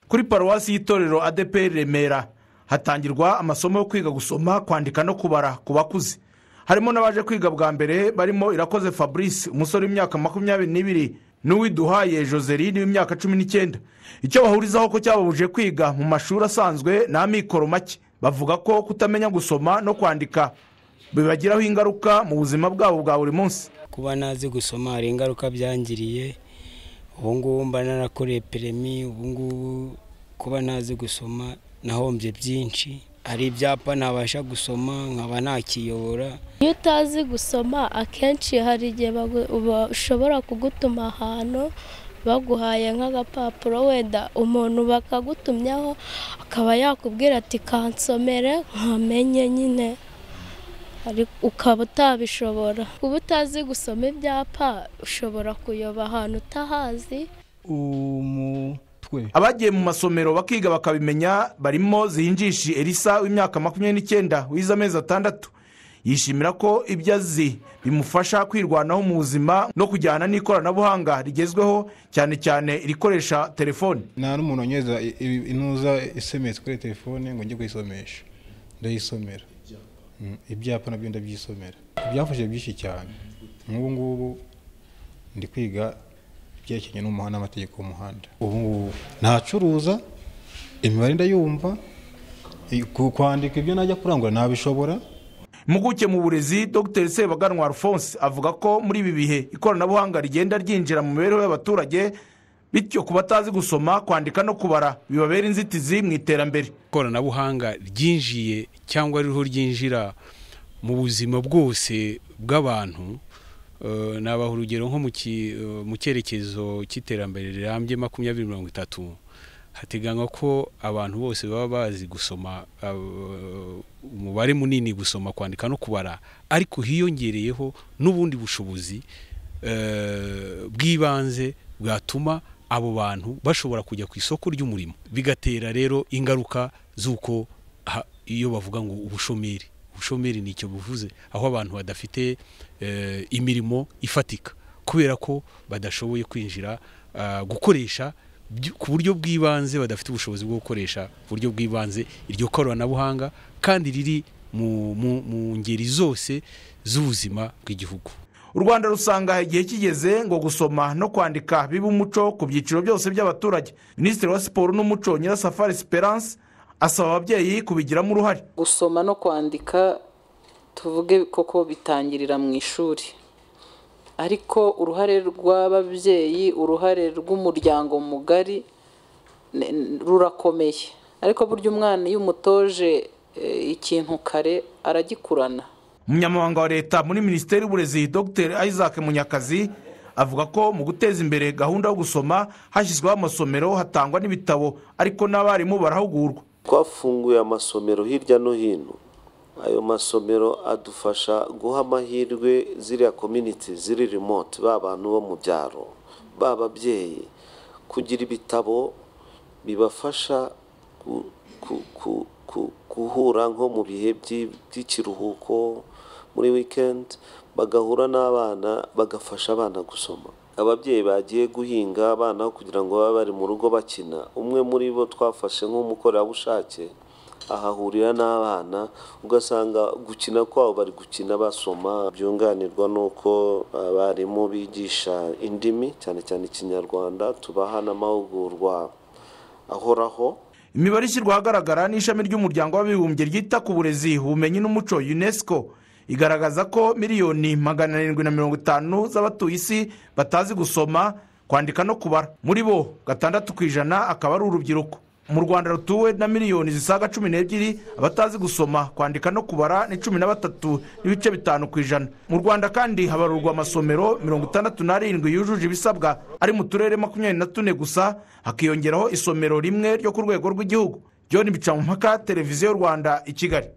kuri paruwasi y'itorero adeperi remera hatangirwa amasomo yo kwiga gusoma kwandika no kubara ku bakuze harimo n'abaje kwiga bwa mbere barimo irakoze fabrice umusore w'imyaka makumyabiri n'ibiri n'uwiduhaye joseline w'imyaka cumi n'icyenda icyo bahurizaho ko cyababuje kwiga mu mashuri asanzwe ni amikoro make bavuga ko kutamenya gusoma no kwandika bibagiraho ingaruka mu buzima bwabo bwa buri munsi kuba nazi gusoma hari ingaruka byangiriye ubungubu mba narakoreye peremi ubungubu kuba nazi gusoma nahombye byinshi hari ibyapa ntabasha gusoma nkaba ntakiyobora iyo utazi gusoma akenshi hari igihe bashobora kugutuma ahantu baguhaye nk'agapapuro wenda umuntu bakagutumyaho akaba yakubwira ati kansomere nkamenye nyine ukaba utabishobora kuba utazi gusoma ibyapa ushobora kuyoba ahantu utahazi abagiye mu masomero bakiga bakabimenya barimo zihinjishi elisa w'imyaka makumyabiri n'icyenda wize amezi atandatu yishimira ko ibyo azi bimufasha kwirwanaho mu buzima no kujyana n'ikoranabuhanga rigezweho cyane cyane irikoresha telefone nta n'umuntu wanyereza intuza isemetse kuri telefone ngo njye kuyisomesha ndayisomera ibyapa nabyo ndabyisomera byafashe byinshi cyane nk'ubu ngubu ndi kwiga ibyerekeranye n'umuhanda n'amategeko y'umuhanda ubu ngubu ntacuruza imibare ndayumva kwandika ibyo najya kurangura nabishobora impuguke mu burezi dr sebaganwa alphonse avuga ko muri ibi bihe ikoranabuhanga rigenda ryinjira mu mibereho y'abaturage bityo ku batazi gusoma kwandika no kubara bibabera inzitizi mu iterambere ikoranabuhanga ryinjiye cyangwa ririho ryinjira mu buzima bwose bw'abantu nabaha urugero nko mu cyerekezo cy'iterambere rirambye makumyabiri mirongo itatu hateganywa ko abantu bose baba bazi gusoma umubare munini gusoma kwandika no kubara ariko hiyongereyeho n'ubundi bushobozi bw'ibanze bwatuma abo bantu bashobora kujya ku isoko ry'umurimo bigatera rero ingaruka z'uko iyo bavuga ngo ubushomeri ubushomeri ni icyo buvuze aho abantu badafite imirimo ifatika kubera ko badashoboye kwinjira gukoresha ku buryo bw'ibanze badafite ubushobozi bwo gukoresha buryo bw'ibanze iryo koranabuhanga kandi riri mu ngeri zose z'ubuzima bw'igihugu u rwanda rusanga igihe kigeze ngo gusoma no kwandika bibe umuco ku byiciro byose by'abaturage minisitiri wa siporo n'umuco nyirasafari siperanse asaba ababyeyi kubigiramo uruhare gusoma no kwandika tuvuge koko bitangirira mu ishuri ariko uruhare rw'ababyeyi uruhare rw'umuryango mugari rurakomeye ariko burya umwana iyo umutoje ikintu kare aragikurana umunyamabanga wa leta muri minisiteri y'uburezi dr isaac munyakazi avuga ko mu guteza imbere gahunda yo gusoma hashyizweho amasomero hatangwa n'ibitabo ariko n'abarimu barahugurwa twafunguye amasomero hirya no hino ayo masomero adufasha guha amahirwe ziriya kominiti ziri remote ba bantu bo mu byaro ba babyeyi kugira ibitabo bibafasha guhura nko mu bihe by'ikiruhuko muri wikendi bagahura n'abana bagafasha abana gusoma ababyeyi bagiye guhinga abana kugira ngo babe bari mu rugo bakina umwe muri bo twafashe nk'umukorerabushake ahahurira n'abana ugasanga gukina kwabo bari gukina basoma byunganirwa n'uko abarimu bigisha indimi cyane cyane ikinyarwanda tubaha n'amahugurwa ahoraho imibare ishyirwa ahagaragara n'ishami ry'umuryango w'abibumbye ryita ku burezi ubumenyi n'umuco unesco igaragaza ko miliyoni magana arindwi na mirongo itanu z'abatuye isi batazi gusoma kwandika no kubara muri bo gatandatu ku ijana akaba ari urubyiruko mu rwanda rutuwe na miliyoni zisaga cumi n'ebyiri abatazi gusoma kwandika no kubara ni cumi na batatu n'ibice bitanu ku ijana mu rwanda kandi habarurwa amasomero mirongo itandatu n'arindwi yujuje ibisabwa ari mu turere makumyabiri na tune gusa hakiyongeraho isomero rimwe ryo ku rwego rw'igihugu john bicamumpaka televiziyo rwanda i kigali